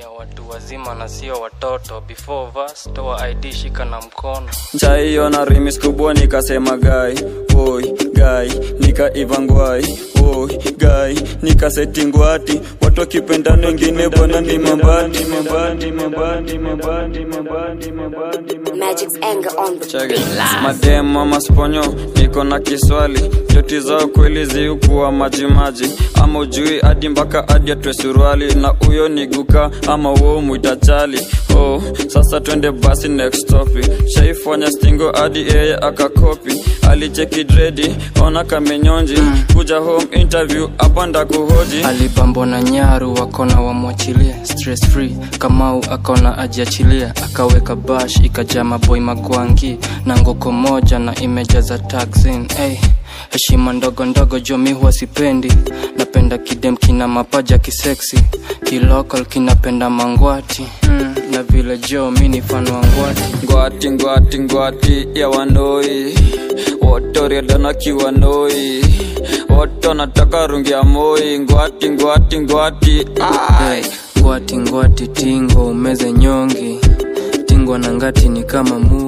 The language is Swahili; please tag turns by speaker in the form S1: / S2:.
S1: ya watu wazima na sio watoto before verse toa id shika na mkono
S2: chaiona rimis kubwa nikasema gai oi gai nikaivangwai oi gai nikasetingwati watu wakipendana wengine bwana ni mabandi mabandi mabandi mabandi mabandi mabandi
S3: Magic's anger on the
S2: Check it. madem mama sponyo niko na kiswali joti zao kweli ziukuwa majimaji ama ujui hadi mpaka hadi atwe suruali na huyo ni guka ama wo mwitachali oh, sasa twende basi next topic shaifanya stingo hadi yeye akakopi alicheki dredi ona kamenyonji kuja home interview apanda kuhoji
S1: alibambo na nyaru wakona wamwachilie stress free kamau akona ajiachilia akaweka bash ikajaa maboi magwangi na ngoko moja na imejaza taxin hey. heshima ndogo ndogo jomi huwa sipendi napenda kidem kina mapaja kiseksi kilokal kinapenda mangwati mm, na vile jo mi ni fan wa ngwati
S2: ngwati ngwati ngwati ya wanoi wotoriadana kiwanoi woto nataka rungi ya moi ngwati ngwati ngwati ai
S1: ngwati ngwati tingo umeze nyongi tingwa na ngati ni kama mu